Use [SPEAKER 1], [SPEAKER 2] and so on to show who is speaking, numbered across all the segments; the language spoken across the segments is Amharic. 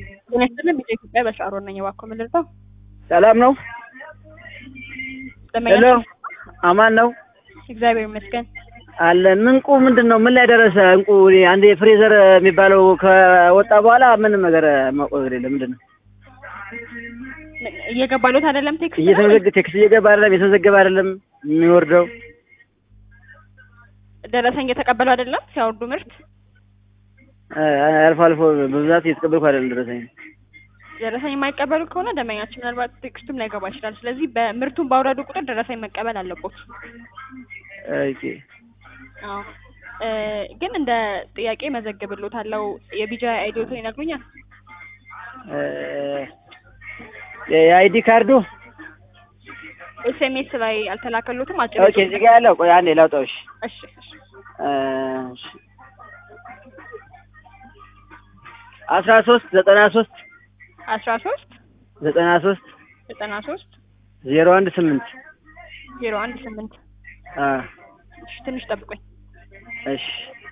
[SPEAKER 1] ጤና ይስጥልኝ ቢጫ ኢትዮጵያ በሻሮ ነኝ። እባክዎ ምን ልርዳው?
[SPEAKER 2] ሰላም ነው?
[SPEAKER 1] ደንበኛ
[SPEAKER 2] ሄሎ አማን ነው
[SPEAKER 1] እግዚአብሔር ይመስገን።
[SPEAKER 2] አለን። እንቁ ምንድን ነው? ምን ላይ ደረሰ እንቁ? እኔ አንድ ፍሬዘር የሚባለው ከወጣ በኋላ ምንም ነገር ማውቀው ነገር የለም። ምንድን ነው
[SPEAKER 1] እየገባሉት አይደለም ቴክስት ነው?
[SPEAKER 2] እየተመዘገ ቴክስት እየገባ አይደለም፣ የተመዘገበ አይደለም የሚወርደው።
[SPEAKER 1] ደረሰኝ እየተቀበሉ አይደለም ሲያወርዱ ምርት
[SPEAKER 2] አ- አልፎ አልፎ በብዛት እየተቀበልኩ አይደለም ደረሰኝ።
[SPEAKER 1] ደረሰኝ የማይቀበሉ ከሆነ ደንበኛችን ምናልባት ቴክስቱም ላይገባ ይችላል። ስለዚህ በምርቱን ባውረዱ ቁጥር ደረሰኝ መቀበል አለቦት።
[SPEAKER 2] ኦኬ
[SPEAKER 1] አዎ እ ግን እንደ ጥያቄ መዘግብሎታለሁ። የቢጃ አይዲዎትን ይነግሩኛል?
[SPEAKER 2] እ የአይዲ ካርዱ
[SPEAKER 1] ኤስኤምኤስ ላይ አልተላከሉትም? አጭር
[SPEAKER 2] ኦኬ፣ እዚህ ጋር ያለው ቆይ አንዴ ላውጣው። እሺ
[SPEAKER 1] እሺ እሺ
[SPEAKER 2] እሺ አስራ ሶስት ዘጠና ሶስት
[SPEAKER 1] አስራ ሶስት
[SPEAKER 2] ዘጠና ሶስት
[SPEAKER 1] ዘጠና ሶስት
[SPEAKER 2] ዜሮ አንድ ስምንት
[SPEAKER 1] ዜሮ አንድ ስምንት
[SPEAKER 2] አ
[SPEAKER 1] እሺ ትንሽ ጠብቆኝ
[SPEAKER 2] እሺ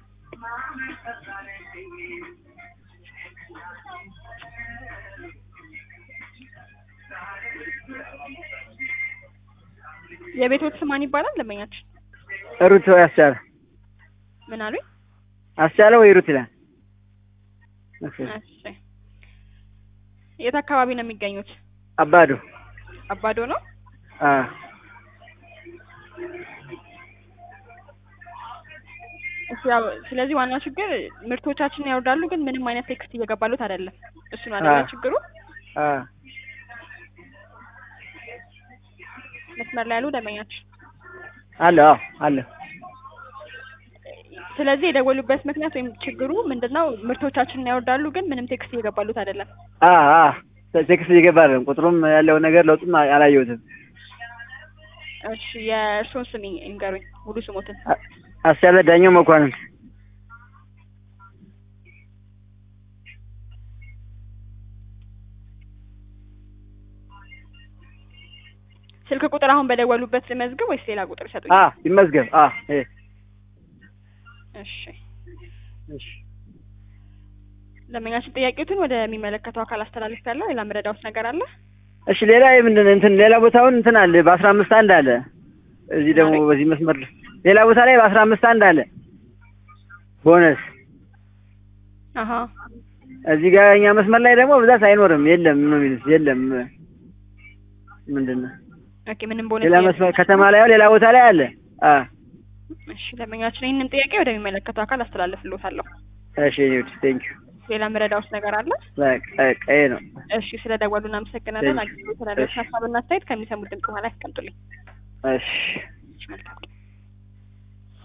[SPEAKER 1] የቤቶት ስም ማን ይባላል? ደንበኛችን
[SPEAKER 2] ሩት ወይ አስቻለ
[SPEAKER 1] ምን አሉኝ?
[SPEAKER 2] አስቻለ ወይ ሩት ይላል። ኦኬ
[SPEAKER 1] እሺ የት አካባቢ ነው የሚገኙት?
[SPEAKER 2] አባዶ
[SPEAKER 1] አባዶ ነው።
[SPEAKER 2] አ
[SPEAKER 1] እሺ ያው ስለዚህ ዋናው ችግር ምርቶቻችንን ያወርዳሉ፣ ግን ምንም አይነት ቴክስት እየገባሉት አይደለም። እሱ ነው አይደለ
[SPEAKER 2] አዎ።
[SPEAKER 1] ችግሩ?
[SPEAKER 2] አ
[SPEAKER 1] መስመር ላይ ያሉ ደንበኛችን
[SPEAKER 2] አለ አዎ አለ
[SPEAKER 1] ስለዚህ የደወሉበት ምክንያት ወይም ችግሩ ምንድነው? ምርቶቻችንን ያወርዳሉ፣ ግን ምንም ቴክስት እየገባሉት አይደለም።
[SPEAKER 2] አ አ ቴክስት እየገባ አይደለም። ቁጥሩም ያለው ነገር ለውጥም አላየሁትም።
[SPEAKER 1] እሺ የእርስዎን ስም ይንገሩኝ፣ ሙሉ ስሞትን።
[SPEAKER 2] አ- አስቻለ ዳኛው መኳንንት
[SPEAKER 1] ስልክ ቁጥር አሁን በደወሉበት ልመዝግብ ወይስ ሌላ ቁጥር ይሰጡኝ?
[SPEAKER 2] አ ይመዝገብ አ እ
[SPEAKER 1] እሺ
[SPEAKER 2] እሺ
[SPEAKER 1] ደንበኛችን ጥያቄዎትን ወደሚመለከተው አካል አስተላልፍ ያለው ሌላ ምረዳውት ነገር አለ?
[SPEAKER 2] እሺ ሌላ ምንድን እንትን ሌላ ቦታውን እንትን አለ በአስራ አምስት አንድ አለ እዚህ ደግሞ
[SPEAKER 1] ማለት?
[SPEAKER 2] በዚህ መስመር ሌላ ቦታ ላይ በአስራ አምስት አንድ አለ ቦነስ
[SPEAKER 1] አሀ
[SPEAKER 2] እዚህ ጋር እኛ መስመር ላይ ደግሞ ብዛት አይኖርም የለም ነው የሚሉት የለም ምንድን ነው
[SPEAKER 1] ኦኬ ምንም ቦነስ
[SPEAKER 2] ሌላ
[SPEAKER 1] የለም።
[SPEAKER 2] መስመር ከተማ ላይ ያው ሌላ ቦታ ላይ አለ አ
[SPEAKER 1] እሺ ደንበኛችን ይህንን ጥያቄ ወደሚመለከተው አካል አስተላልፍልዎታለሁ።
[SPEAKER 2] እሺ ዩት ቴንክ ዩ
[SPEAKER 1] ሌላ ምረዳውት ነገር አለ?
[SPEAKER 2] በቃ ይሄ ነው
[SPEAKER 1] እሺ ስለ ደወሉ እናመሰግናለን።
[SPEAKER 2] Thank you.
[SPEAKER 1] አግኝቶ ስላለ ሀሳብና አስተያየት ከሚሰሙት ድምጽ በኋላ ያስቀምጡልኝ።
[SPEAKER 2] እሺ
[SPEAKER 1] እሺ መልካም